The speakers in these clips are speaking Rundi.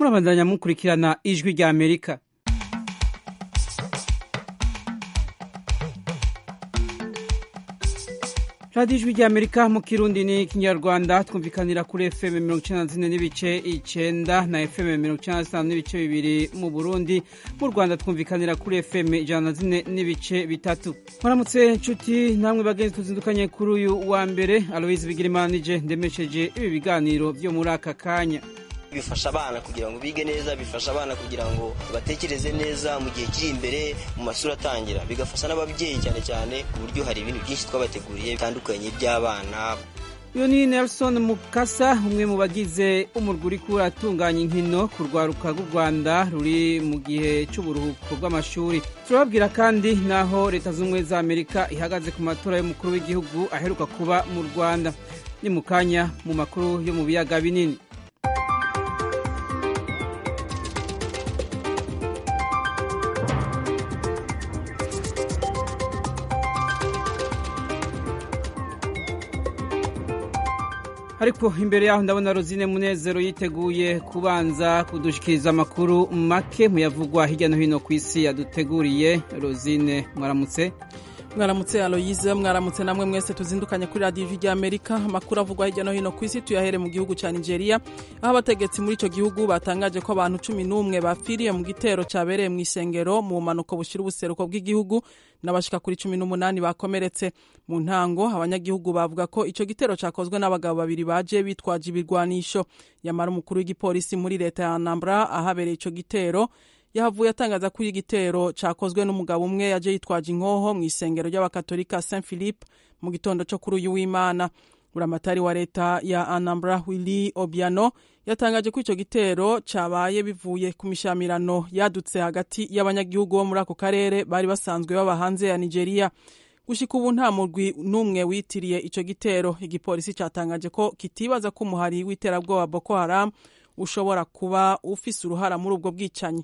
murabandanya mukurikirana ijwi rya amerika radiyo ijwi rya amerika mu kirundi ni kinyarwanda twumvikanira kuri fm mirongo icenda na zine n'ibice icenda na fm mirongo icenda na zitanu n'ibice bibiri mu burundi mu rwanda twumvikanira kuri fm ijana na zine n'ibice bitatu muramutse nshuti namwe bagenzi tuzindukanye kuri uyu wa mbere aloise bigirimana nije ndemesheje ibi biganiro vyo muri aka kanya bifasha abana kugira ngo bige neza bifasha abana kugira ngo batekereze neza mu gihe kiri imbere mu mashuri atangira bigafasha n'ababyeyi cyane cyane ku buryo hari ibintu byinshi twabateguriye bitandukanye by'abana uyu ni nelson mukasa umwe mu bagize umurwi uriko uratunganya inkino ku rwaruka rw'u rwanda ruri mu gihe cy'uburuhuko bw'amashuri turababwira kandi n'aho leta z'ubumwe za amerika ihagaze ku matora y'umukuru w'igihugu aheruka kuba mu rwanda ni mu kanya mu makuru yo mu biyaga binini ariko imbere yaho ndabona rozine munezero yiteguye kubanza kudushikiriza amakuru make muyavugwa hirya no hino ku isi yaduteguriye rozine mwaramutse mwaramutse aloyize mwaramutse namwe mwese tuzindukanye kuri radiyo ijwi rya amerika amakuru avugwa hirya no hino ku isi tuyahere mu gihugu cya nigeria aho abategetsi muri icyo gihugu batangaje ko abantu cumi n'umwe bapfiriye mu gitero cyabereye mu isengero mu bumanuko bushyira ubuseruko bw'igihugu n'abashika kuri cumi n'umunani bakomeretse mu ntango abanyagihugu bavuga ko icyo gitero cyakozwe n'abagabo babiri baje bitwaje ibirwanisho yamara umukuru w'igipolisi muri leta ya anambra ahabereye icyo gitero yahavuye atangaza ko igitero cyakozwe n'umugabo umwe yaje yitwaje inkoho mu isengero ry'abakatolika saint philippe mu gitondo cyo kuri uyu w'imana buramatari wa leta ya anambra willy obiano yatangaje ko icyo gitero cyabaye bivuye ku mishamirano yadutse hagati y'abanyagihugu bo muri ako karere bari basanzwe baba hanze ya nigeria gushika ubu nta murwi n'umwe witiriye icyo gitero igipolisi cyatangaje ko kitibaza ko umuhari w'iterabwoba boko haram ushobora kuba ufise uruhara muri ubwo bwicanyi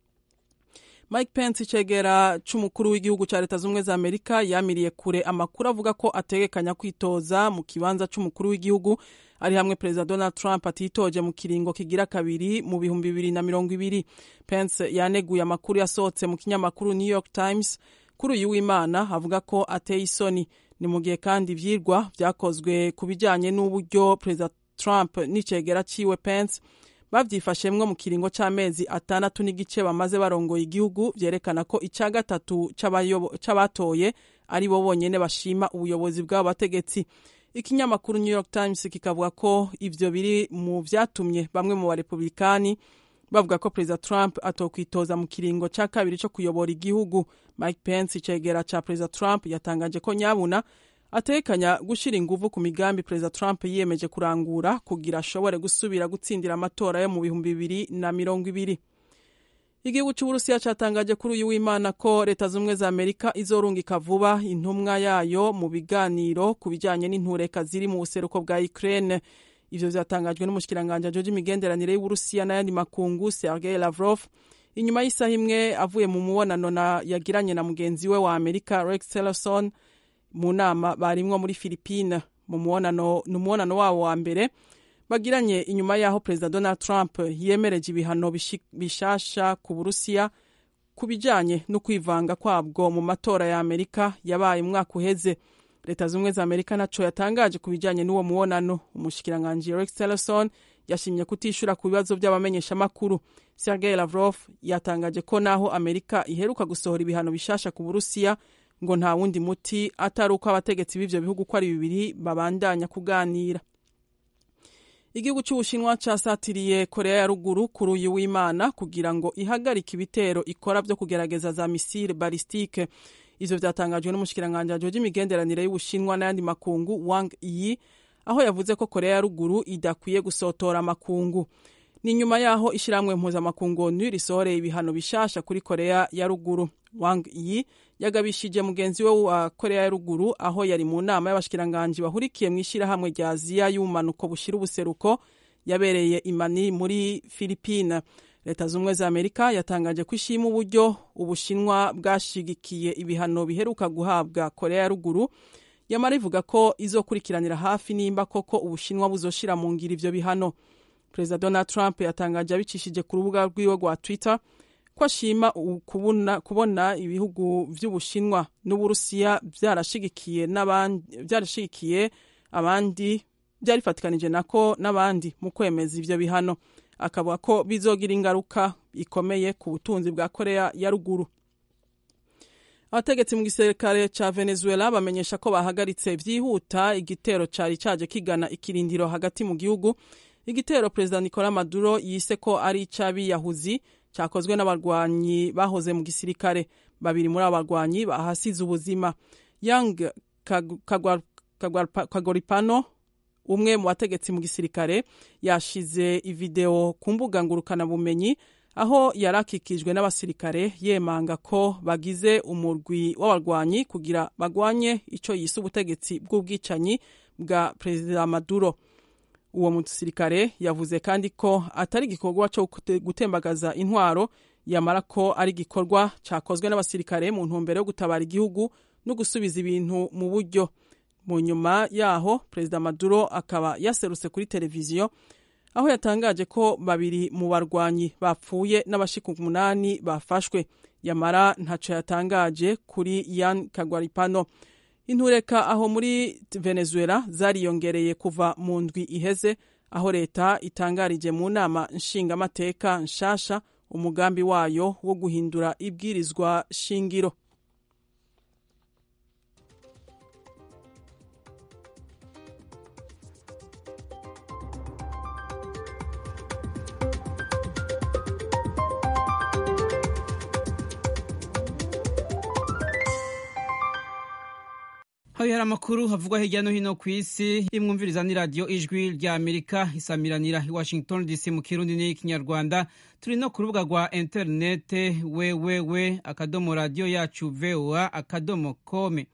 mike pence icegera c'umukuru w'igihugu ca leta z'ubumwe za amerika yamiriye kure amakuru avuga ko ategekanya kwitoza mu kibanza c'umukuru w'igihugu ari hamwe perezida donald trump atitoje mu kiringo kigira kabiri mu bihumbi bibiri na mirongo ibiri pence yaneguye amakuru yasohotse mu kinyamakuru new york times kuri uyu w'imana avuga ko ateye isoni ni mu gihe kandi ivyirwa vyakozwe ku bijanye n'uburyo perezida trump n'icegera ciwe pence bavyifashemwo mu kiringo c'amezi atandatu n'igice bamaze barongoye igihugu vyerekana ko ica gatatu c'abatoye ari bo bonyene bashima ubuyobozi bw'abo bategetsi ikinyamakuru new york times kikavuga ko ivyo biri mu vyatumye bamwe mu barepublikani bavuga ko perezida trump atokwitoza mu kiringo ca kabiri co kuyobora igihugu mike pence icegera ca perezida trump yatangaje ko nyabuna atekanya gushira inguvu ku migambi perezida trump yiyemeje kurangura kugira ashobore gusubira gutsindira amatora yo mu bihumbi bibiri na mirongo ibiri igihugu c'uburusiya catangaje kuri uyu w'imana ko leta z'ubumwe za amerika izorungika vuba intumwa yayo mu biganiro ku bijanye n'intureka ziri mu buseruko bwa ukraine ivyo vyatangajwe n'umushikiranganji ajoje imigenderanire y'uburusiya n'ayandi makungu sergei lavrov inyuma y'isaha imwe avuye mu mubonano yagiranye na mugenzi we wa amerika rex tillerson mu nama barimwo muri Philippine mu muonano n'umuonano wabo wa mbere bagiranye inyuma yaho perezida Donald Trump yemereje ibihano bishasha ku Burusiya ku bijanye no kwivanga kwabwo mu matora ya Amerika yabaye umwaka uheze leta z'ubumwe za Amerika naco yatangaje ku bijanye n'uwo muonano umushikiranganji Rex Tillerson yashimye kutishura ku bibazo by'abamenyeshamakuru Sergei Lavrov yatangaje ko naho Amerika iheruka gusohora ibihano bishasha ku Burusiya ngo nta wundi muti atari uko abategetsi b'ivyo bihugu uko ari bibiri babandanya kuganira igihugu c'ubushinwa casatiriye korea ya ruguru kuri uyu w'imana kugira ngo ihagarike ibitero ikora vyo kugerageza za misile balistike ivyo vyatangajwe n'umushikiranganji ajoje imigenderanire y'ubushinwa n'ayandi makungu wang yi aho yavuze ko korea ya ruguru idakwiye gusotora amakungu ni nyuma yaho ishirahamwe mpuzamakungu onu risohoreye ibihano bishasha kuri korea ya ruguru wang yi yagabishije mugenzi we wa korea ya ruguru aho yari mu nama y'abashikiranganji bahurikiye mu ishirahamwe rya aziya y'ubumanuko bushira ubuseruko yabereye imani muri filipine leta z'ubumwe za amerika yatangaje ko ishima uburyo ubushinwa bwashigikiye ibihano biheruka guhabwa korea ya ruguru yamara ivuga ko izokurikiranira hafi nimba koko ubushinwa buzoshira mu ngiro ivyo bihano perezida donald trump yatangaje abicishije ku rubuga rwiwe rwa twitter ko ashima kubona, kubona ibihugu vy'ubushinwa n'uburusiya vyarashigikiye vyarashigikiye abandi vyarifatikanije nako n'abandi mu kwemeza ivyo bihano akavuga ko bizogira ingaruka ikomeye ku butunzi bwa korea ya ruguru abategetsi mu gisirikare ca venezuela bamenyesha ko bahagaritse vyihuta igitero cari caje kigana ikirindiro hagati mu gihugu igitero perezida nicolas maduro yise ko ari ic'abiyahuzi cyakozwe n'abarwanyi bahoze mu gisirikare babiri muri abo barwanyi bahasize ubuzima yang kagoripano umwe mu bategetsi mu gisirikare yashize ivideo ku mbuga ngurukanabumenyi aho yari akikijwe n'abasirikare yemanga ko bagize umurwi w'abarwanyi kugira bagwanye icyo yise ubutegetsi bw'ubwicanyi bwa perezida maduro uwo musirikare yavuze kandi ko atari igikorwa cyo gutembagaza intwaro yamara ko ari igikorwa cyakozwe n'abasirikare mu ntumbero yo gutabara igihugu no gusubiza ibintu mu buryo mu nyuma yaho perezida maduro akaba yaserutse kuri televiziyo aho yatangaje ko babiri mu barwanyi bapfuye n'abashika umunani bafashwe yamara ntaco yatangaje kuri yan kagwaripano intureka aho muri venezuela zariyongereye kuva mu ndwi iheze aho leta itangarije mu nama nshingamateka nshasha umugambi wayo wo guhindura ibwirizwa shingiro hari amakuru havugwa hirya no hino ku isi imwumviriza ni radiyo ijwi rya amerika isamiranira i washington dc mu kirundi n'ikinyarwanda turi no ku rubuga rwa interinete wewewe akadomo radiyo yacu voa akadomo kome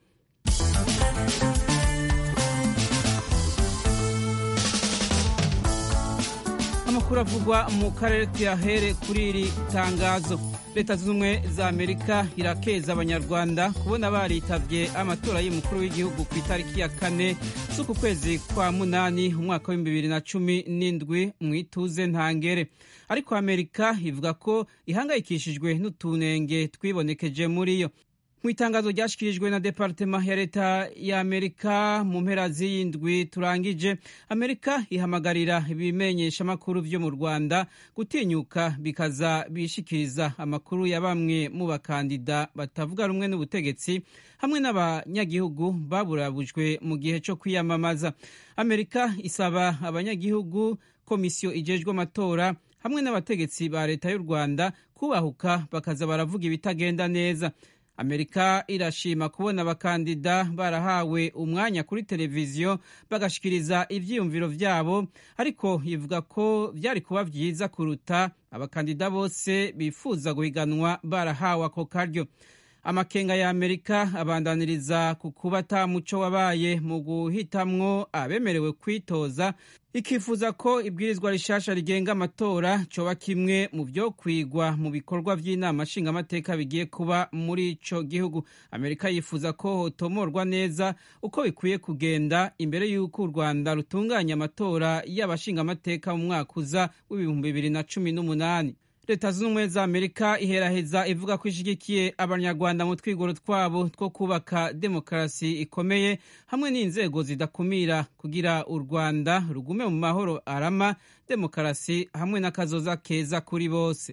amakuru avugwa mu karere tuyahere kuri iri tangazo leta zunze ubumwe za amerika irakeza abanyarwanda kubona baritabye amatora y'umukuru w'igihugu ku itariki ya kane z'uku kwezi kwa munani umwaka w'ibihumbi bibiri na cumi n'indwi mu ituze ntangere ariko amerika ivuga ko ihangayikishijwe n'utunenge twibonekeje muri yo mu itangazo ryashyikirijwe na departema ya leta ya amerika mu mpera z'iyindwi turangije amerika ihamagarira ibimenyesha amakuru byo mu rwanda gutinyuka bikaza bishikiriza amakuru ya bamwe mu bakandida batavuga rumwe n'ubutegetsi hamwe n'abanyagihugu baburabujwe mu gihe cyo kwiyamamaza amerika isaba abanyagihugu komisiyo ijejwe amatora hamwe n'abategetsi ba leta y'u rwanda kubahuka bakaza baravuga ibitagenda neza amerika irashima kubona abakandida barahawe umwanya kuri televiziyo bagashikiriza ivyiyumviro vyabo ariko ivuga ko vyari kuba vyiza kuruta abakandida bose bifuza guhiganwa barahawe ako karyo amakenga ya amerika abandaniriza ku kuba ata muco wabaye mu guhitamwo abemerewe kwitoza ikifuza ko ibwirizwa rishasha rigenga amatora coba kimwe mu vyo kwigwa mu bikorwa vy'inama nshingamateka bigiye kuba muri ico gihugu amerika yifuza ko hotomorwa neza uko bikwiye kugenda imbere y'uko u rwanda rutunganya amatora y'abashingamateka mu mwaka uza w'ibihumbi bibiri na cumi n'umunani leta zunze ubumwe za amerika iheraheza ivuga ko ishigikiye abanyarwanda mu twigoro twabo two kubaka demokarasi ikomeye hamwe n'inzego zidakumira kugira u rwanda rugume mu mahoro arama demokarasi hamwe n'akazoza keza kuri bose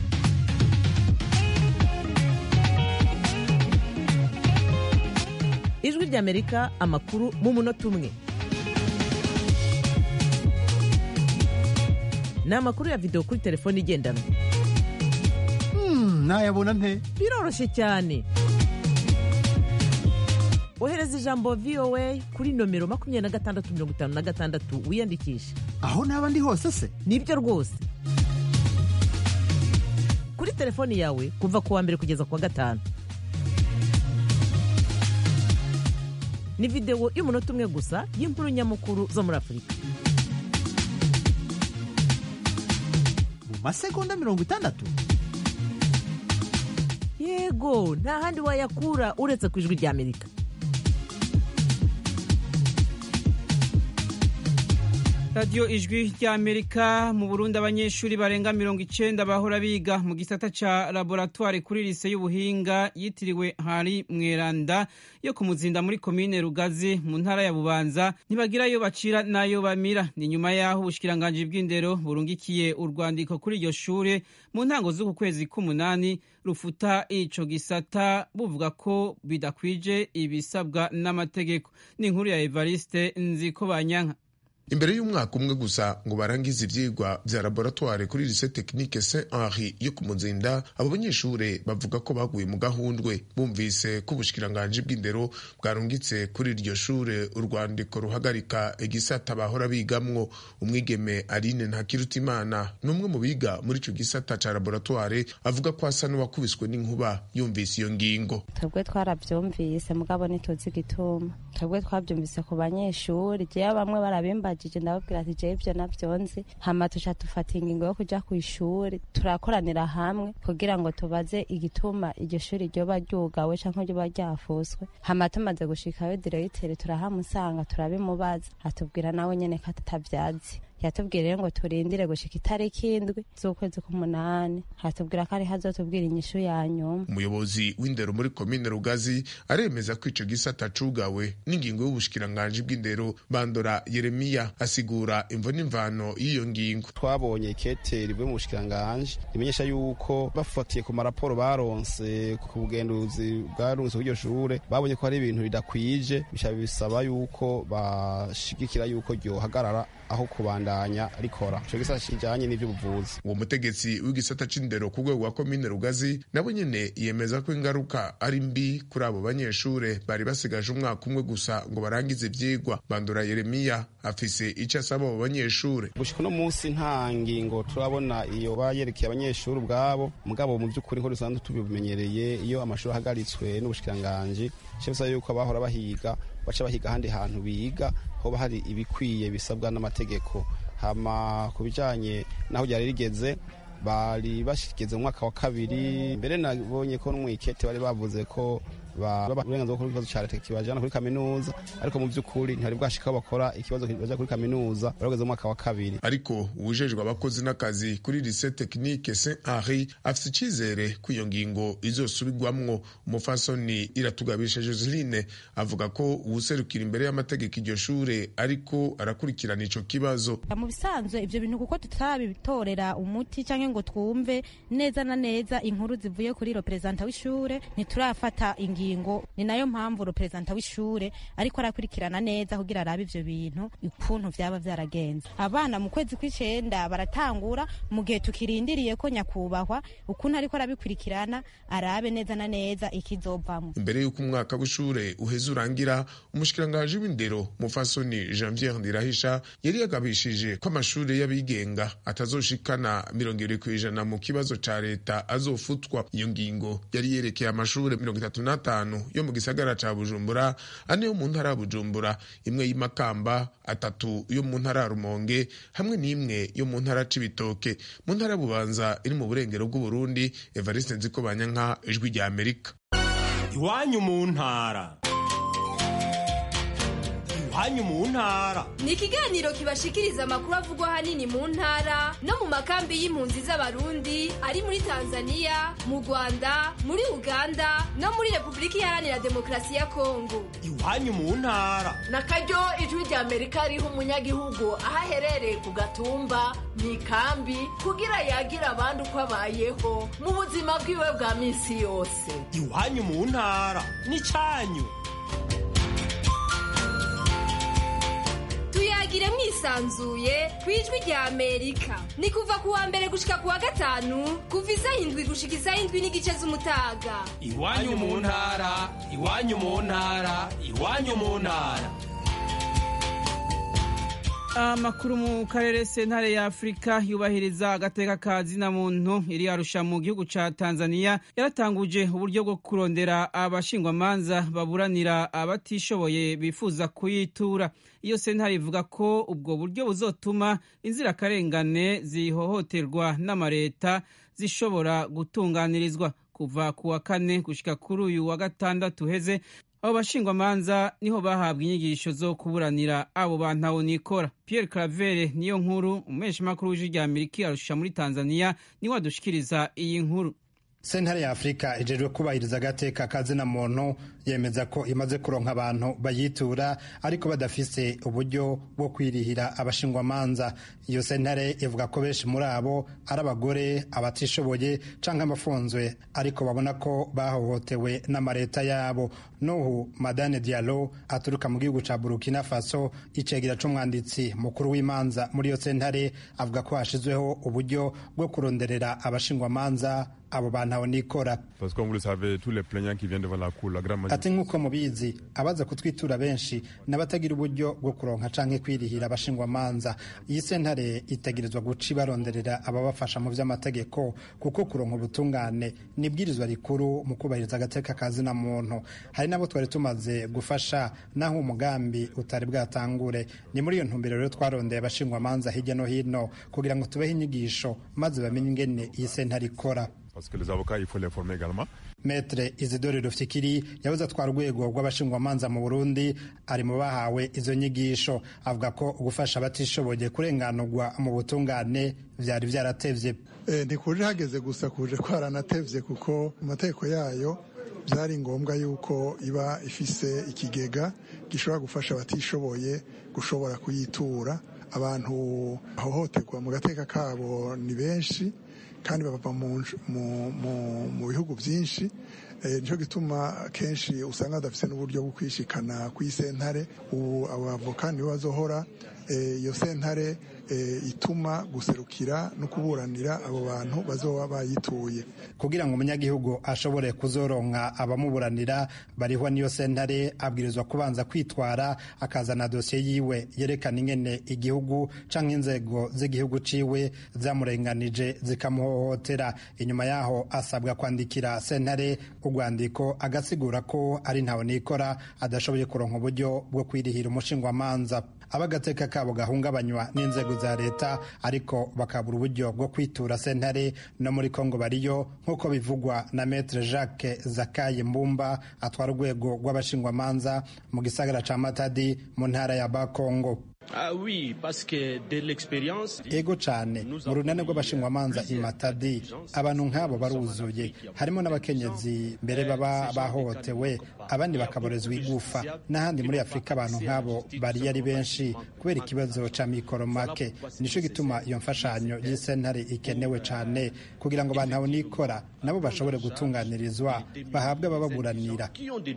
ijwi ry'amerika amakuru mu munota umwe ni amakuru ya videwo kuri telefone igendanwa nayabona nte biroroshye cyane ohereza ijambo voa kuri nomero makumyabiri na gatandatu mirongo itanu na gatandatu wiyandikishe aho naba ndi hose se nibyo rwose kuri telefoni yawe kuva ku wa mbere kugeza ku wa gatanu ni videwo y'umunota umwe gusa y'inkuru nyamukuru zo muri afurika mu masegonda mirongo itandatu yego nta handi wayakura uretse ku ijwi ry'amerika radiyo ijwi ry'amerika mu burundi abanyeshuri barenga mirongo icenda bahora biga mu gisata ca laboratwari kuri lise y'ubuhinga yitiriwe hari mweranda yo ku muzinda muri komine rugazi mu ntara ya bubanza ntibagira ayo bacira n'ayo bamira ni nyuma y'aho ubushikiranganji bw'indero burungikiye urwandiko kuri iryo shure mu ntango z'uku kwezi k'umunani rufuta ico gisata buvuga ko bidakwije ibisabwa n'amategeko ni inkuru ya evariste nziko banyanka imbere y'umwaka umwe gusa ngo barangize ivyigwa vya laboratoire kuri lycée technique saint henri yo ku muzinda abo banyeshure bavuga ko baguye mu gahundwe bumvise ko ubushikiranganji bw'indero bwarungitse kuri iryo shure urwandiko ruhagarika igisata bahora bigamwo umwigeme aline ntakirutimana n'umwe mu biga muri ico gisata ca laboratoire avuga ko asa n'uwakubiswe n'inkuba yumvise iyo ngingo twebwe twaravyumvise mugabo ntituzi igituma twebwe twavyumvise ku banyeshuri jewe bamwe barabimba mbajije ndababwira ati jewe ivyo navyonzi hama tuca dufata ingingo yo kuja kw'ishuri turakoranira hamwe kugira ngo tubaze igituma iryo shuri ryoba ryugawe canke ryoba ryafuswe hama tumaze gushikayo diregiteri turahamusanga turabimubaza atubwira nawe nyene ko atavyazi yatubwira rero ngo turindire gushika itariki indwi z'ukwezi k'umunani hatubwira ko ari hazotubwira inyishu ya nyuma umuyobozi w'indero muri komine rugazi aremeza ko ico gisata cugawe n'ingingo y'ubushikiranganji bw'indero bandora yeremiya asigura imvo n'imvano y'iyo ngingo twabonye ikete rivuye mu bushikiranganji rimenyesha yuko bafatiye ku maraporo baronse ku bugenduzi bwarunze kw'iryo shure babonye ko hari ibintu bidakwije bisha bisaba yuko bashigikira yuko ryohagarara aho kubandanya rikora ico gisata kijanye n'ivy'ubuvuzi uwo mutegetsi w'igisata c'indero ku rwego rwa komine rugazi nabo nyene yemeza ko ingaruka ari mbi kuri abo banyeshure bari basigaje umwaka umwe gusa ngo barangize ivyigwa bandura yeremiya afise ico asaba abo banyeshure gushika uno munsi nta ngingo turabona iyo bayerekeye abanyeshuri ubwabo mugabo mu vy'ukuri nko dusanzwe tubimenyereye iyo amashuri ahagaritswe n'ubushikiranganji ico bisaba yuko abahora bahiga baca bahiga ahandi hantu biga hoba hari ibikwiye bisabwa n'amategeko hama ku bijanye naho ryari rigeze bari bashigeze mu mwaka wa kabiri mbere nabonye ko n'umwikete bari bavuze ko uburenganzira bwo ikibazo cya leta kibajana kuri kaminuza ariko mu by'ukuri ntihari bwashika bakora ikibazo baja kuri kaminuza barageze mu mwaka wa kabiri ariko uwujejwe abakozi n'akazi kuri lycée technique saint henri afise icizere ko iyo ngingo izosubirwamwo umufasoni iratugabisha joseline avuga ko uwuserukira imbere y'amategeko iryo shure ariko arakurikirana ico kibazo mu bisanzwe ivyo bintu kuko tutabitorera umuti canke ngo twumve neza na neza inkuru zivuye kuri representa w'ishure ntiturafata ingingo ni nayo mpamvu representa w'ishure ariko arakurikirana neza kugira arabe ivyo bintu ukuntu vyaba vyaragenze abana mu kwezi kw'icenda baratangura mu gihe tukirindiriye ko nyakubahwa ukuntu ariko arabikurikirana arabe neza na neza ikizovamwo imbere y'uko umwaka w'ishure uheze urangira umushikiranganji w'indero mufasoni janvier ndirahisha yari yagabishije ko amashure y'abigenga atazoshikana mirongo ibiri kw'ijana mu kibazo ca leta azofutwa iyo ngingo yari yerekeye amashure mirongo itatu n'atanu yo mu gisagara ca bujumbura ane yo mu ntara ya bujumbura imwe y'imakamba atatu yo mu ntara ya rumonge hamwe n'imwe yo mu ntara c'ibitoke mu ntara ya bubanza iri mu burengero bw'uburundi evariste nzikobanyanka ijwi rya amerika iwanyu mu ntara iwanyu mu ntara ni ikiganiro kibashikiriza amakuru avugwa ahanini mu ntara no mu makambi y'impunzi z'abarundi ari muri tanzania mu rwanda muri uganda no muri repubulika iharanira demokarasi ya kongo iwanyu mu ntara na karyo ijwi rya amerika riha umunyagihugu aho aherereye ku gatumba mu ikambi kugira yagira abandi uko abayeho mu buzima bwiwe bwa minsi yose iwanyu mu ntara ni cyanyu tuyagire mwisanzuye ku ijwi rya amerika ni kuva ku wa mbere gushika ku wa gatanu kuva isaha indwi gushika isaha indwi n'igice z'umutaga iwanyu mu ntara iwanyu mu ntara iwanyu mu ntara amakuru mu karere sentare ya afurika yubahiriza agateka ka zina muntu iri arusha mu gihugu ca tanzania yaratanguje uburyo bwo kurondera abashingwamanza baburanira abatishoboye bifuza kuyitura iyo sentare ivuga ko ubwo buryo buzotuma inzirakarengane zihohoterwa n'amareta zishobora gutunganirizwa kuva ku wa kane gushika kuri uyu wa gatandatu heze abo bashingwamanza niho bahabwa inyigisho zo kuburanira abo bantu nikora pierre claver niyo nkuru umumenyeshamakuru w'ijwi rya amerika arusha muri tanzania niwe adushikiriza iyi nkuru sentare ya afurika ijejwe kubahiriza agateka kazina muntu yemeza ko imaze kuronka abantu bayitura ariko badafise uburyo bwo kwirihira abashingwamanza iyo sentare ivuga ko benshi muri abo ari abagore abatishoboye canke abafunzwe ariko babona ko bahohotewe n'amareta yabo nuhu madane dialo aturuka mu gihugu ca burkina faso icegera c'umwanditsi mukuru w'imanza muri iyo sentare avuga ko hashizweho uburyo bwo kuronderera abashingwamanza abo bantu abo nikora ati nk'uko mubizi abaza kutwitura benshi n'abatagira uburyo bwo kuronka canke kwirihira abashingwamanza iyi sentare itegerezwa guca ibaronderera ababafasha mu vy'amategeko kuko kuronka ubutungane ni ibwirizwa rikuru mu kubahiriza agateka kazina muntu hari nabo twari tumaze gufasha naho umugambi utari bwatangure ni muri iyo ntumbero rero twarondeye abashingwamanza hirya no hino kugira ngo tubehe inyigisho maze bamenye ingene iyi sentare ikora parce que les avocats, il faut les former également. Maître Isidore Rufikiri yabuze atwara urwego rw'abashingwamanza mu Burundi ari mu bahawe izo nyigisho avuga ko gufasha abatishoboye kurenganurwa mu butungane vyari vyaratevye e, ntikuje hageze gusa kuje kwaranatevye kuko mu mategeko yayo byari ngombwa yuko iba ifise ikigega gishobora gufasha abatishoboye gushobora kuyitura abantu bahohoterwa mu gateka kabo ni benshi kandi bava mu bihugu byinshi nicyo gituma kenshi usanga badafite n'uburyo bwo kwishikana ku isentare ubu abavoka nibo bazohora iyo sentare ituma guserukira no kuburanira abo bantu bazoba bayituye kugira ngo umunyagihugu ashobore kuzoronka abamuburanira barihwa n'iyo sentare abwirizwa kubanza kwitwara akazana dosiye yiwe yerekana ingene igihugu canke inzego z'igihugu ciwe zamurenganije zikamuhohotera inyuma yaho asabwa kwandikira sentare urwandiko agasigura ko ari ntawe nikora adashoboye kuronka uburyo bwo kwirihira umushingwamanza abagateka kabo gahungabanywa n'inzego za leta ariko bakabura uburyo bwo kwitura sentare no muri kongo bariyo nk'uko bivugwa na metre jacques zakaye mbumba atwara urwego rw'abashingwamanza mu gisagara ca matadi mu ntara ya bakongo Ah oui, parce que de l'expérience ego cane mu runane rw'abashingwamanza imatadi abantu nk'abo baruzuye harimo n'abakenyezi mbere baba bahohotewe abandi bakaborezwa igufa n'ahandi muri afurika abantu nk'abo bari ari benshi kubera ikibazo ca mikoro make nico gituma iyo mfashanyo y'isentare ikenewe cane kugira ngo abantu abo nikora nabo bashobore gutunganirizwa bahabwe abababuranira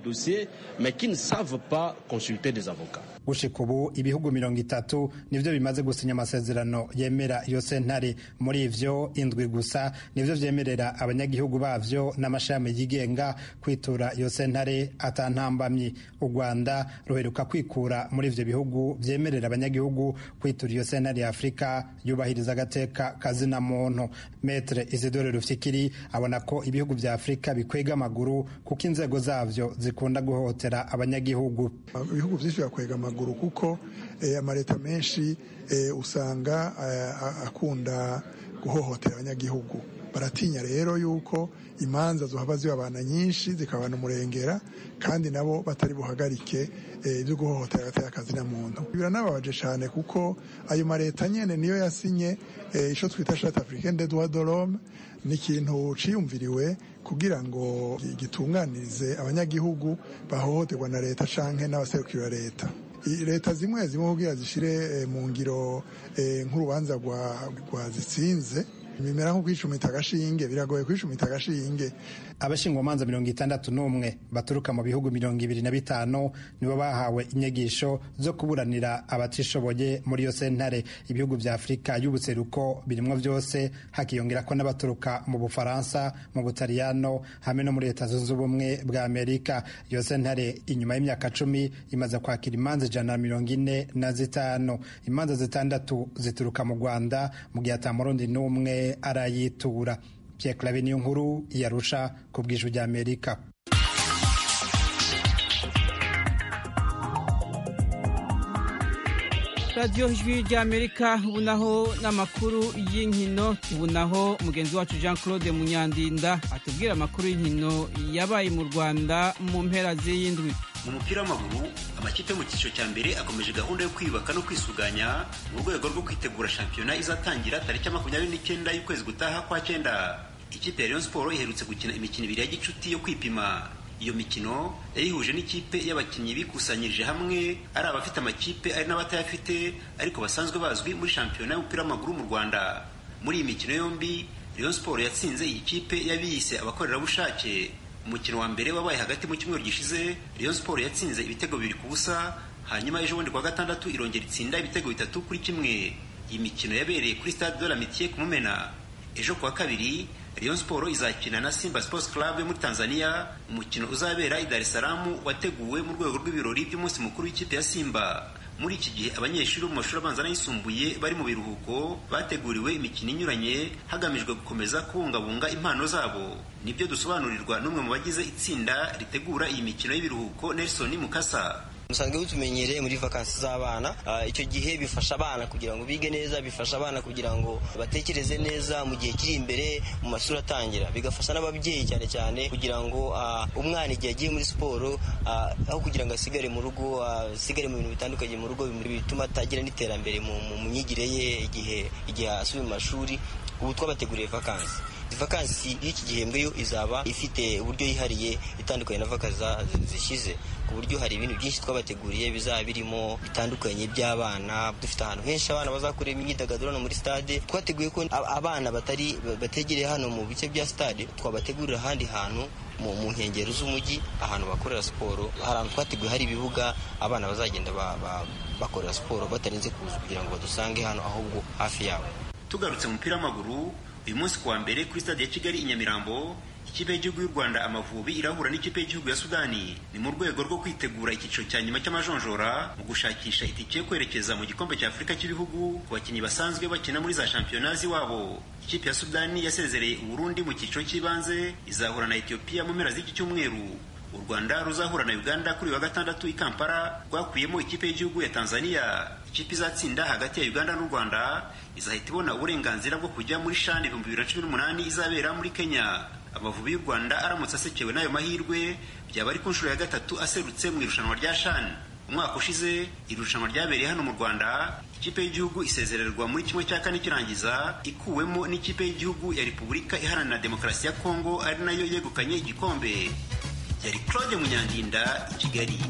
gushika ubu ibihugu mirongo itatu nivyo bimaze gusinya amasezerano yemera iyo sentare muri ivyo indwi gusa nivyo vyemerera abanyagihugu bavyo n'amashami yigenga kwitura iyo sentare atantambamyi u rwanda ruheruka kwikura muri ivyo bihugu vyemerera abanyagihugu kwitura iyo sentare ya afurika yubahiriza agateka kazina muntu metre isidore rufyikiri abona ko ibihugu vya afurika bikwega amaguru kuko inzego zavyo zikunda guhohotera abanyagihugu ibihugu vyinshi bakwega amaguru kuko amaleta menshi usanga akunda guhohotera abanyagihugu baratinya rero yuko imanza zohava zibabana nyinshi zikabana umurengera kandi nabo batari buhagarike ibyo guhohotera agateka akazina muntu biranababaje cyane kuko ayo maleta nyene niyo yasinye ico twita charte africaine des droits de l'homme ni ikintu ciyumviriwe kugira ngo gitunganirize abanyagihugu bahohoterwa na leta canke n'abaserukira leta leta zimwe zimwe kugira zishire mu ngiro nk'urubanza rwa zitsinze bimera nko kwicumita agashinge biragoye kwicumita agashinge abashingwamanza mirongo itandatu n'umwe baturuka mu bihugu mirongo ibiri na bitanu nibo bahawe inyigisho zo kuburanira abatishoboye muri iyo sentare ibihugu vya afurika y'ubuseruko birimwo vyose hakiyongera ko n'abaturuka mu bufaransa mu butaliyano hamwe no muri leta zunze ubumwe bwa amerika iyo sentare inyuma y'imyaka cumi imaze kwakira imanza ijana na mirongo ine na zitanu imanza zitandatu zituruka mu rwanda mu gihe ata murundi n'umwe arayitura Pierre Claver niyo nkuru yarusha ku bw'ijwi rya Amerika radiyo ijwi rya amerika ubu naho n'amakuru y'inkino ubu naho mugenzi wacu jean claude munyandinda atubwira amakuru y'inkino yabaye mu rwanda mu mpera z'iyindwi mu mupira w'amaguru amakipe yo mu cyiciro cya mbere akomeje gahunda yo kwiyubaka no kwisuganya mu rwego rwo kwitegura shampiyona izatangira tariki ya makumyabiri n'icyenda y'ukwezi gutaha kwa cyenda ikipe ya Rayon Sport iherutse gukina imikino ibiri ya gicuti yo kwipima iyo mikino yayihuje n'ikipe y'abakinnyi bikusanyirije hamwe ari abafite amakipe ari n'abatayafite ariko basanzwe bazwi muri shampiyona y'umupira w'amaguru mu Rwanda muri iyi mikino yombi Rayon Sport yatsinze iyi kipe y'abiyise abakorerabushake umukino wa mbere wabaye hagati mu cyumweru gishize Rayon Sport yatsinze ibitego bibiri ku busa hanyuma ejo bundi kwa gatandatu irongera itsinda ibitego bitatu kuri kimwe iyi mikino yabereye kuri stade de l'Amitié ku Mumena ejo kuwa kabiri Rayon Sport izakina na Simba Sports Club yo muri Tanzania umukino uzabera i Dar es Salaam wateguwe mu rwego rw'ibirori by'umunsi mukuru w'ikipe ya Simba muri iki gihe abanyeshuri bo mu mashuri abanza n'ayisumbuye bari mu biruhuko bateguriwe imikino inyuranye hagamijwe gukomeza kubungabunga impano zabo nibyo dusobanurirwa n'umwe mu bagize itsinda ritegura iyi mikino y'ibiruhuko Nelson Mukasa musanzwe butumenyereye muri vakansi z'abana icyo gihe bifasha abana kugira ngo bige neza bifasha abana kugira ngo batekereze neza mu gihe kiri imbere mu mashuri atangira bigafasha n'ababyeyi cyane cyane kugira ngo umwana igihe agiye muri siporo aho kugira ngo asigare mu rugo asigare mu bintu bitandukanye mu rugo bituma atagira n'iterambere mu myigire ye igihe igihe asubiye mu mashuri ubu twabateguriye vakansi vakansi y'iki gihembwe yo izaba ifite uburyo yihariye itandukanye na vakansi zishize ku buryo hari ibintu byinshi twabateguriye bizaba birimo bitandukanye by'abana dufite ahantu henshi abana bazakorera imyidagaduro no muri stade twateguye ko abana batari bategereye hano mu bice bya stade twabategurira ahandi hantu mu nkengero z'umujyi ahantu bakorera siporo hari ahantu twateguye hari ibibuga abana bazagenda bakorera siporo batarinze kuza kugira ngo badusange hano ahubwo hafi yabo tugarutse mu mupira w'amaguru uyu munsi kuwa mbere kuri stade ya kigali i nyamirambo ikipe y'igihugu y'u rwanda amavubi irahura n'ikipe y'igihugu ya sudani ni mu rwego rwo kwitegura icyiciro cya nyuma cy'amajonjora mu gushakisha itike yo kwerekeza mu gikombe cya afurika cy'ibihugu ku bakinnyi basanzwe bakina muri za shampiyona z'iwabo ikipe ya sudani yasezereye uburundi mu cyiciro cy'ibanze izahura na etiyopiya mu mpera z'iki cyumweru u rwanda ruzahura na uganda kuri wa gatandatu i kampala rwakuyemo ikipe y'igihugu ya tanzania ikipe izatsinda hagati ya uganda n'u rwanda izahita ibona uburenganzira bwo kujya muri shani ibihumbi bibiri na cumi n'umunani izabera muri kenya amavubi y'u rwanda aramutse asekewe n'ayo mahirwe byaba ari ku nshuro ya gatatu aserutse mu irushanwa rya shani umwaka ushize irushanwa ryabereye hano mu rwanda ikipe y'igihugu isezererwa muri kimwe cya kane kirangiza ikuwemo n'ikipe y'igihugu ya repubulika iharanira demokarasi ya kongo ari nayo yegukanye igikombe yari claude munyandinda i kigali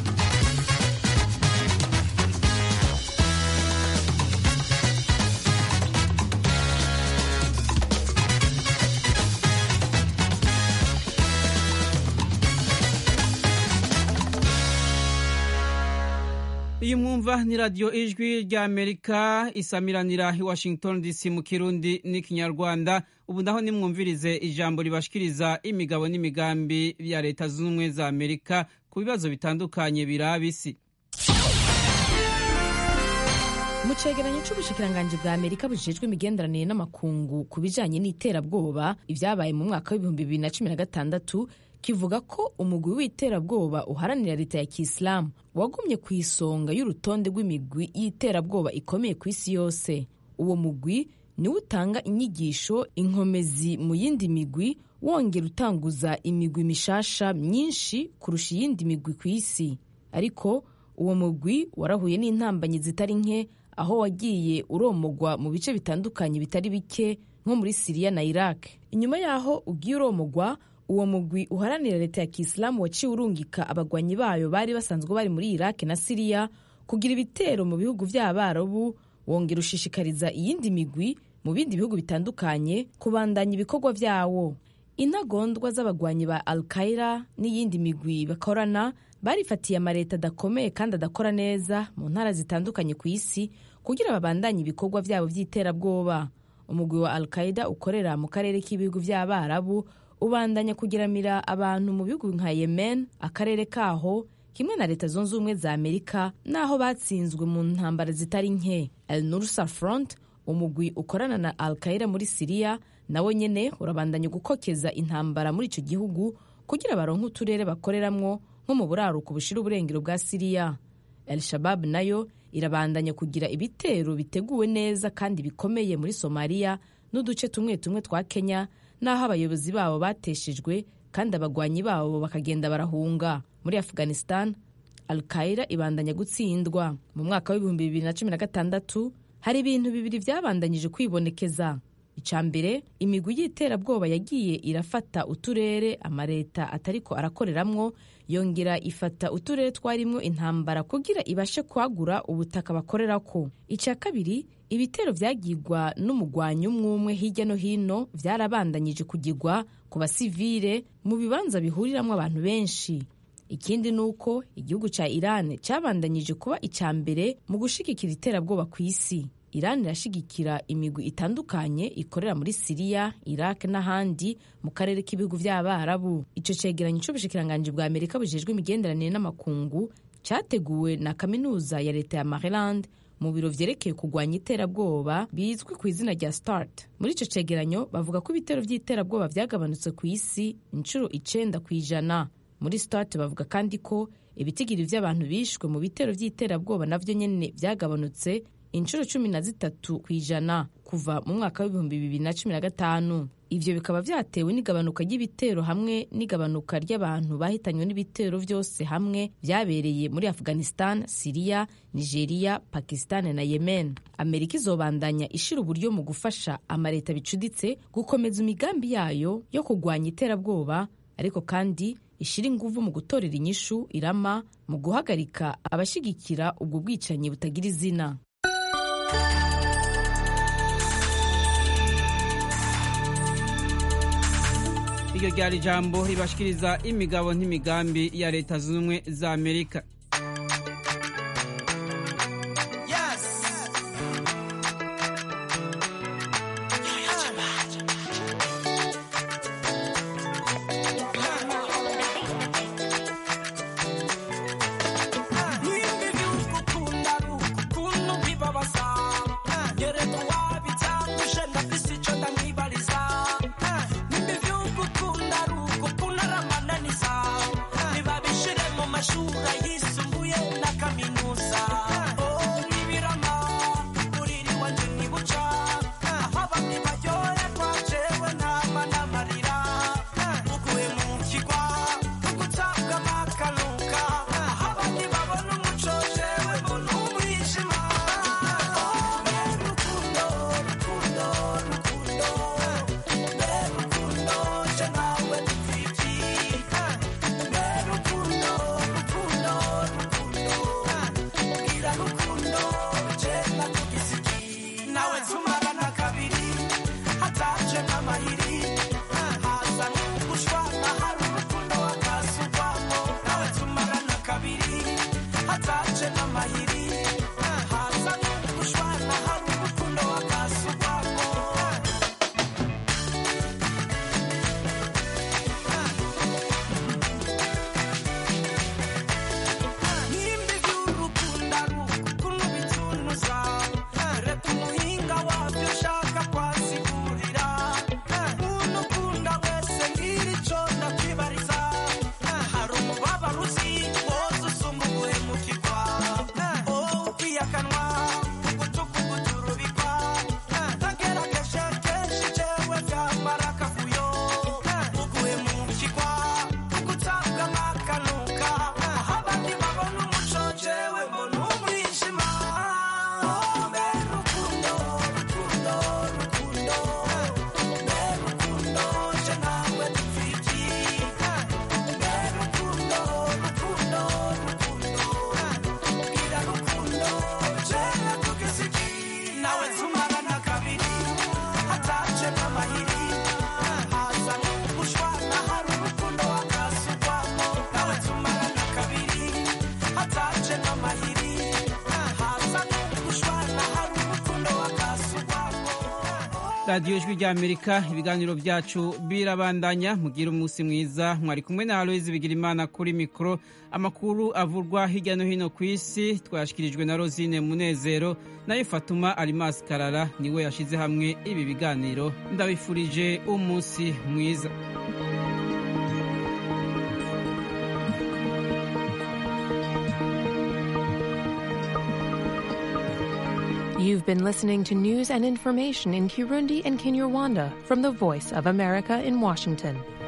iyi mwumva ni radiyo ijwi ry'amerika isamiranira i washington dc mu kirundi n'ikinyarwanda ubu naho nimwumvirize ijambo ribashikiriza imigabo n'imigambi ya leta zunze ubumwe za amerika ku bibazo bitandukanye biraba isi mu cegeranyo c'ubushikiranganji bwa amerika bujejwe imigenderanire n'amakungu ku bijanye n'iterabwoba ibyabaye mu mwaka w'ibihumbi bibiri na cumi na gatandatu kivuga ko umugwi w'iterabwoba uharanira leta ya kisilamu wagumye ku isonga y'urutonde rw'imigwi y'iterabwoba ikomeye ku isi yose uwo mugwi niwo utanga inyigisho inkomezi mu yindi migwi wongera utanguza imigwi mishasha myinshi kurusha iyindi migwi ku isi ariko uwo mugwi warahuye n'intambanyi zitari nke aho wagiye uromogwa mu bice bitandukanye bitari bike nko muri siriya na iraq inyuma y'aho ugiye uromogwa uwo mugwi uharanira leta ya kisilamu waciye urungika abagwanyi bayo bari basanzwe bari muri iraq na siriya kugira ibitero mu bihugu by'abarabu wongera ushishikariza iyindi migwi mu bindi bihugu bitandukanye kubandanya ibikorwa byawo intagondwa z'abagwanyi ba al qaida n'iyindi migwi bakorana barifatiye amaleta adakomeye kandi adakora neza mu ntara zitandukanye ku isi kugira babandanye ibikorwa byabo by'iterabwoba umugwi wa al qaida ukorera mu karere k'ibihugu by'abarabu ubandanya kugiramira abantu mu bihugu nka yemen akarere kaho kimwe na leta zunze ubumwe za amerika n'aho batsinzwe mu ntambara zitari nke el nursa front umugwi ukorana na al qaida muri siriya nawo nyene urabandanya gukokeza intambara muri ico gihugu kugira baronke uturere bakoreramwo nko mu buraruko bushira uburengero bwa siriya el shabab nayo irabandanya kugira ibitero biteguwe neza kandi bikomeye muri somaliya n'uduce tumwe tumwe twa kenya n'aho abayobozi babo bateshejwe kandi abagwanyi babo bakagenda barahunga muri afghanistan al qaida ibandanya gutsindwa mu mwaka w'ibihumbi bibiri na cumi na gatandatu hari ibintu bibiri byabandanyije kwibonekeza icya mbere imigwi y'iterabwoba yagiye irafata uturere amaleta atariko arakoreramwo yongera ifata uturere twarimwo intambara kugira ibashe kwagura ubutaka bakorerako icya kabiri ibitero vyagirwa n'umugwanyi umwe umwe hirya no hino vyarabandanyije kugirwa ku basivile mu bibanza bihuriramwo abantu benshi ikindi ni uko igihugu cya iran cyabandanyije kuba icya mbere mu gushigikira iterabwoba ku isi iran irashigikira imigwi itandukanye ikorera muri siriya iraq n'ahandi mu karere k'ibihugu by'abarabu icyo cegeranyo c'ubushikiranganji bwa amerika bujejwe imigenderanire n'amakungu cyateguwe na kaminuza ya leta ya maryland mu biro vyerekeye kurwanya iterabwoba bizwi ku izina rya start muri ico cegeranyo bavuga ko ibitero vy'iterabwoba vyagabanutse ku isi inshuro icenda ku ijana muri start bavuga kandi ko ibitigiri vy'abantu bishwe mu bitero vy'iterabwoba navyo nyene vyagabanutse inshuro cumi na zitatu ku ijana kuva mu mwaka w'ibihumbi bibiri na cumi na gatanu ivyo bikaba vyatewe n'igabanuka ry'ibitero hamwe n'igabanuka ry'abantu bahitanywe n'ibitero vyose hamwe vyabereye muri afghanistan siriya nigeria pakistan na yemen amerika izobandanya ishira uburyo mu gufasha amaleta bicuditse gukomeza imigambi yayo yo kurwanya iterabwoba ariko kandi ishira inguvu mu gutorera inyishu irama mu guhagarika abashigikira ubwo bwicanyi butagira izina iryo ryari ijambo ribashikiriza imigabo n'imigambi ya leta zunze ubumwe za amerika radiyo ijwi ry'amerika ibiganiro byacu birabandanya mugira umunsi mwiza mwari kumwe na aloyizi bigirimana kuri mikoro amakuru avurwa hirya no hino ku isi twayashyikirijwe na rosine munezero nayo fatuma arimasi karara niwe yashyize hamwe ibi biganiro ndabifurije umunsi mwiza You've been listening to news and information in Kirundi and Kinyarwanda from the Voice of America in Washington.